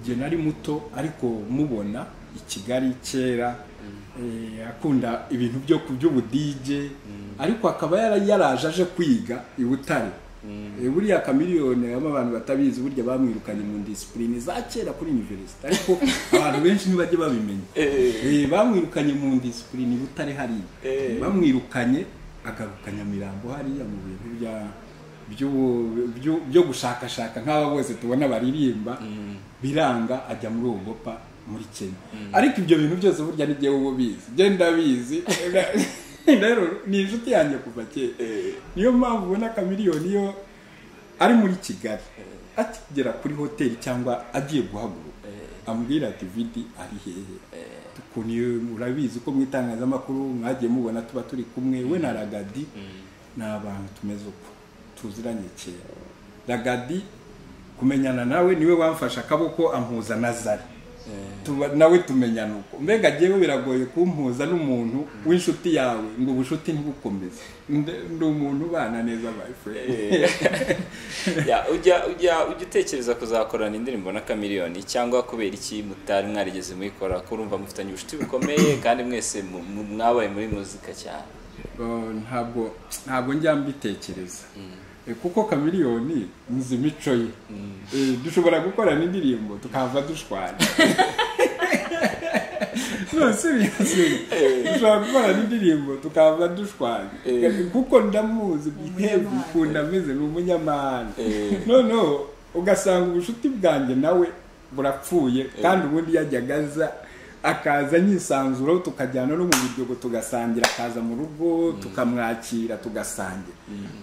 njye nari muto ariko mubona i kigali kera eh, akunda ibintu byo ku by'ubudije ariko akaba yara- yaraje aje kwiga i butare Eh, buriya kamiliyoni habamo abantu batabizi burya bamwirukanye mu disipurine za kera kuri univerisite ariko abantu benshi ntibajya babimenya Eh. Eh, bamwirukanye mu disipurine i butare hariya Eh. bamwirukanye agaruka nyamirambo hariya mu bintu bya byu- byu- byo gushakashaka nk'aba bose tubona baririmba biranga ajya muri ugopa muri kenya ariko ibyo bintu byose burya ni jyewe uba ubizi njye ndabizi rero ni inshuti yanjye kuva kera niyo mpamvu ubona kamiliyoni yo ari muri kigali akigera kuri hoteli cyangwa agiye guhaguruka ambwira ati vidi ari hehe ukuntu iyo- urabizi ko mu itangazamakuru mwagiye mubona tuba turi kumwe we na ragadi ni abantu tumeze uko tuziranye kera ragadi kumenyana nawe niwe wamfashe akaboko ampuza na zari Tuba- nawe tumenyana uko mbega jyewe biragoye kumpuza n'umuntu w'inshuti yawe ngo ubunshuti ntibukomeze Nde- ndi umuntu ubana neza my friend ya ujya ujya ujya utekereza kuzakorana indirimbo na kamiliyoni cyangwa kubera iki mutari mwarigeze muyikora kurumva mufitanye ubucuti bukomeye kandi mwese mu- mu- mwabaye muri muzika cyane Oh, ntabwo ntabwo njya mbitekereza Eh, kuko kamiliyoni nzi imico ye Eh, dushobora gukorana indirimbo tukahava dushwana no seriously dushobora gukorana indirimbo tukahava dushwana Eh. kuko ndamuzi hebu Umunyamahane. ukuntu ameze ni umunyamahane Eh. noneho ugasanga ubucuti bwanjye nawe burapfuye kandi ubundi yajyaga aza akaza nyisanzuro tukajyana no mu biryogo tugasangira akaza mu rugo tukamwakira tugasangira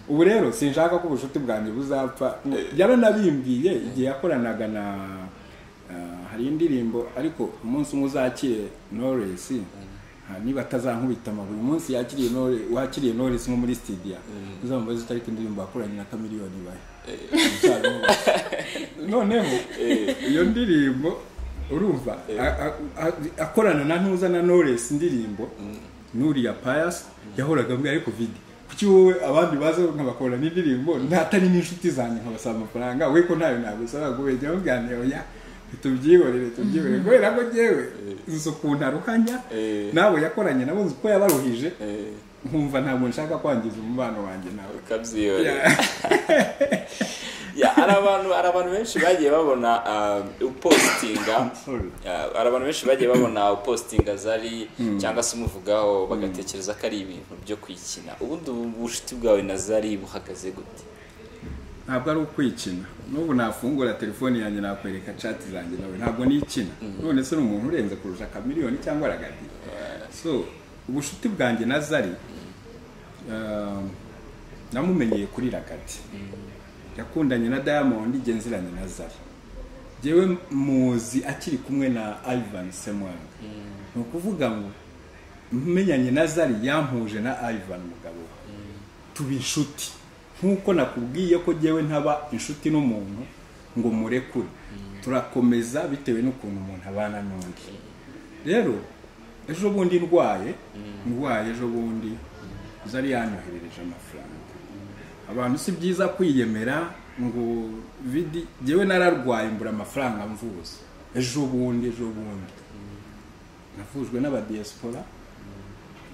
ubu rero sinshaka ko ubucuti bwanjye buzapfa yaranabimbwiye igihe yakoranaga na ah, hari indirimbo ariko umunsi umwe uzakire noresi niba atazankubita amaguru uyu munsi yakiriye Knowless- wakiriye noresi nko muri studio uzamubaze utariko indirimbo yakoranye na kamiliyoni bahe Uzabimubaza. noneho iyo ndirimbo urumva a- a- a- akorana na ntuza na noresi indirimbo n'uriya payasi yahoraga mbwira ariko vidi kuki wowe abandi baza nkabakorana indirimbo ntatari n'inshuti zanjye nkabasaba amafaranga we ko ntayo nagusaba ngo wejya muganira oya tubyihorere tubyihorere kubera ko njyewe nzi ukuntu aruhanya Eh. nabo yakoranye nabo nzi ko yabaruhije Eh, nkumva ntabwo nshaka kwangiza umubano wanjye nawe ukabyihorera Ya, hari abantu hari abantu benshi bagiye babona ah, upositinga Sorry. Ah, hari abantu benshi bagiye babona upositinga zari cyangwa se umuvugaho bagatekereza ko ari ibintu byo kwikina ubundi ubu bucuti bwawe na zari buhagaze gute ntabwo ari ukwikina n'ubu nafungura telefone yanjye nakwereka chat zanjye nawe ntabwo niyikina none se ni umuntu urenze kurusha akamiliyoni cyangwa aragadi so ubushuti bwanjye na zari um, namumenyeye kuri ragadi yakundanye na diamond igihe nziranye na zari njyewe muzi akiri kumwe na ivan semwanga ni ukuvuga ngo menyanye na zari yampuje na ivan mugabo we tuba inshuti nk'uko nakubwiye ko njyewe ntaba inshuti n'umuntu ngo murekure turakomeza bitewe n'ukuntu umuntu abana n'undi rero ejo bundi ndwaye ndwaye ejo bundi zari yanyoherereje amafaranga abantu si byiza kwiyemera ngo vidi njyewe nararwaye mbura amafaranga mvuza ejo bundi ejo bundi navuzwe n'abadiyasipora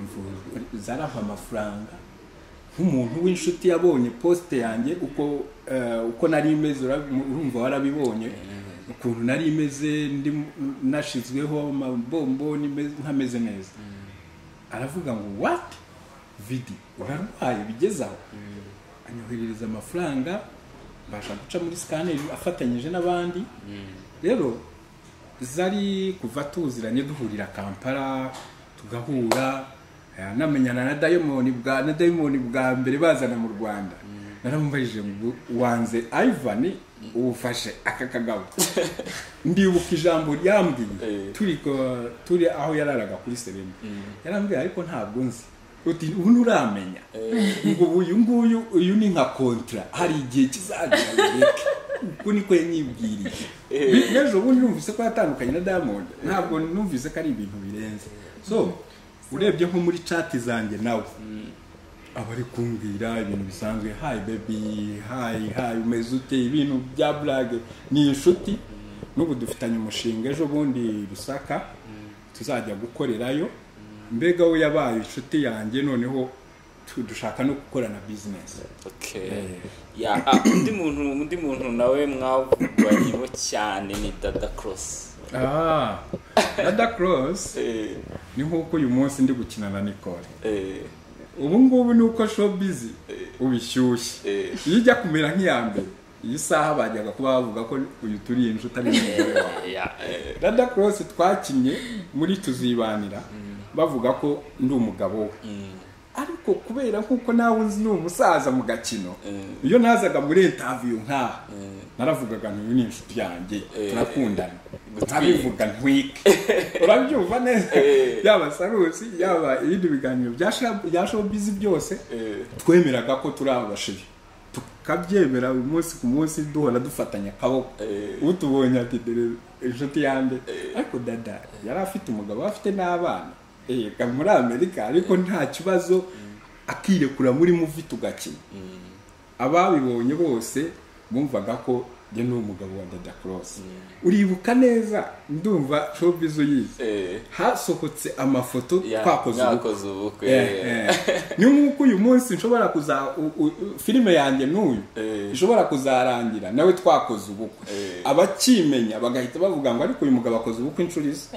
mvuzwe zarava amafaranga nk'umuntu w'inshuti yabonye posite yanjye uko eh, uko nari imeze ura- urumva warabibonye ukuntu nari imeze ndi nashizweho amabomboni meze- nkameze neza aravuga ngo what vidi urarwaye bigeze aho anyoherereza amafaranga mbasha guca muri sikaneri afatanyije n'abandi rero zari kuva tuziranye duhurira kampala tugahura eh, namenyana na dayimoni bwa na dayimoni bwa mbere bazana mu rwanda naramubajije ngo wanze ivan uwufashe aka kagabo ndibuka ijambo ryambwiye Eh. turi ko- turi aho yararaga kuri serena yarambwiye ariko ntabwo nzi uti ubu nturamenya ngo ubu uyu nguyu uyu ni nka kontra hari igihe kizagera bireke uku niko yanyibwirije Bi- n'ejo bundi numvise ko yatandukanye na diamond ntabwo numvise ko ari ibintu birenze so urebye nko muri cati zanjye nawe aba ari kumbwira ibintu bisanzwe hayi bebi hayi hayi umeze ute ibintu bya burage ni inshuti n'ubu dufitanye umushinga ejo bundi rusaka tuzajya gukorerayo mbega we yabaye inshuti yanjye noneho tu- dushaka no gukorana bizinesi okay ya ah, undi muntu undi muntu nawe mwavuganyemo cyane ni dada cross ah dada cross eh, ni nk'uko uyu munsi ndi gukina na nicole eh, ubu ngubu ni uko showbiz ubishyushye eh. iyo ijya kumera nk'iya mbere iyi saha bajyaga kuba bavuga ko uyu turi inshuti ari umugore wawe ya eh, rada cross twakinnye muri tuzibanira bavuga ko ndi umugabo we ariko kubera nk'uko nawe nzi ni umusaza mu gakino iyo nazaga muri intaviyu nk'aha naravugaga ntuyu ni inshuti yanjye turakundana ntabivuga ntwike urabyumva neza yaba sarusi yaba ibindi biganiro bya Sha- bya showbiz byose eh. twemeraga ko turi abashiri tukabyemera buri munsi ku munsi duhora dufatanya akaboko Eh. utubonye ati dore inshuti yanjye ariko dada yari afite umugabo yari afite n'abana yega muri amerika ariko nta kibazo akirekura muri muvi tugakina ababibonye bose bumvaga ko njye ni umugabo wa dada korosi uribuka neza ndumva showbiz uyizi Eh. hasohotse amafoto Ya, twakoze ubukwe mwakoze ubukwe Eh, eh. ni nk'uko uyu munsi nshobora kuza u- u- filime yanjye n'uyu Eh. ishobora kuzarangira nawe twakoze ubukwe Eh. abakimenya bagahita bavuga ngo ariko uyu mugabo akoze ubukwe inshuro izi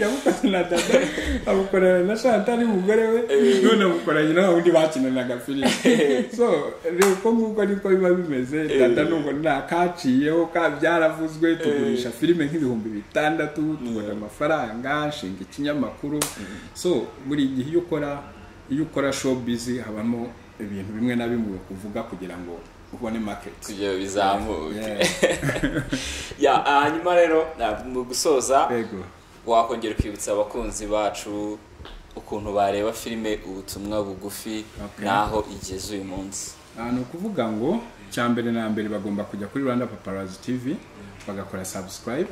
yabukoze na dada abukorana na shantari umugore we none abukoranye na wundi bakinanaga filime so rero uko nguko niko biba bimeze dada nubwo nta kaciyeho ka byaravuzwe tugurisha filime nk'ibihumbi bitandatu tubona amafaranga nshinga ikinyamakuru so buri gihe iyo ukora iyo ukora showbiz habamo ibintu bimwe na bimwe kuvuga kugira ngo ubone market kugira ngo bizamuke ya hanyuma rero na- mu gusoza yego wakongera ukibutsa abakunzi bacu ukuntu bareba filime ubutumwa bugufi Okay. n'aho igeze uyu munsi Ah, ni ukuvuga ngo cya mbere na mbere bagomba kujya kuri rwanda paparazi tv bagakora subscribe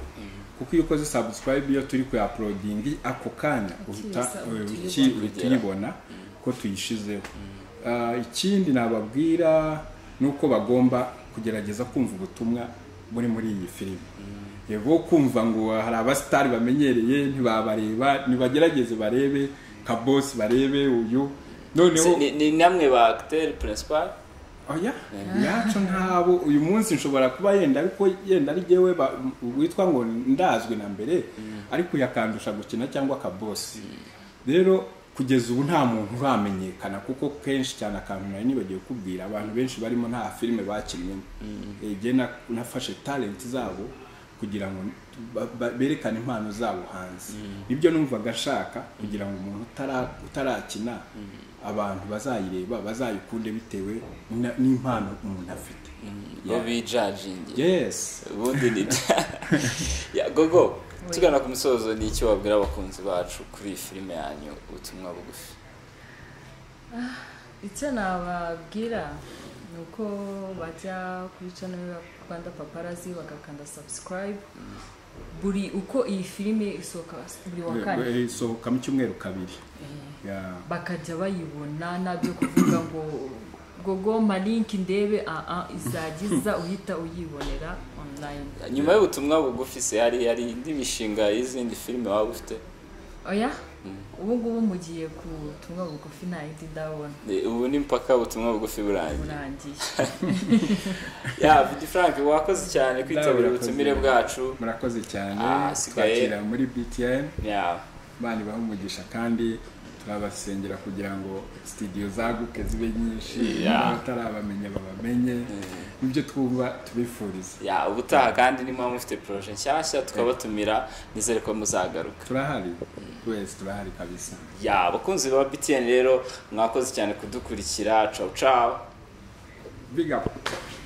kuko iyo ukoze subscribe iyo turi kuyaporodingi ako kanya uhita Ukiyasa- uki- utuyibona. uhita uyibona ko tuyishizeho Ah, ikindi nababwira ni uko bagomba kugerageza kumva ubutumwa buri muri iyi filime yego kumva ngo hari abasitari bamenyereye ntibabareba nibagerageze barebe kabosi barebe uyu noneho Se- ni- ni namwe ba acteur principal oya yacu ntabo uyu munsi nshobora kuba yenda ariko yenda ari jyewe ba- witwa ngo ndazwi na mbere ariko yakandusha gukina cyangwa akabosi rero kugeza ubu nta muntu uramenyekana kuko kenshi cyane akantu nari nibagiwe kubwira abantu benshi barimo nta filime bakinnyemo igihe nafashe talenti zabo kugira ngo ba- ba- berekane impano zabo hanze nibyo numvaga ashaka kugira ngo umuntu utara- utarakina abantu bazayireba bazayikunde bitewe na- n'impano umuntu afite bo bijagingi yes ubundi ni ya gogo tugana ku musozo ni icyo wabwira abakunzi bacu kuri iyi filime yanyu ubutumwa bugufi icyo nababwira ni uko bajya kuri channel ya rwanda paparazi bagakanda subscribe buri uko iyi filime isohoka buri wa kane Eh, isohoka mu cyumweru kabiri Yeah. bakajya bayibona nabyo kuvuga ngo gogo malinki ndebe aa izagiza uhita uyibonera online nyuma y'ubutumwa bugufi se hari hari indi mishinga y'izindi filime waba ufite oya ubu ngubu mugiye ku tumwe bugufi nta yindi ndabona Eh, ubu ni mpaka ubutumwa bugufi burangiye burangiye ya vidi frank wakoze cyane kwitabira Nawe ubutumire urakoze. bwacu murakoze cyane Ah, hasigaye- twakira muri btn ya imana ibaha umugisha kandi turabasengera kugira ngo sitidiyo zaguke zibe nyinshi Yeah. n'abatarabamenya babamenye nibyo twumva tubifuriza ya ubutaha kandi niba mufite poroje nshyashya tukabatumira nizere ko muzagaruka turahari twese turahari kabisa ya abakunzi ba btn rero mwakoze cyane kudukurikira cawu cawu big up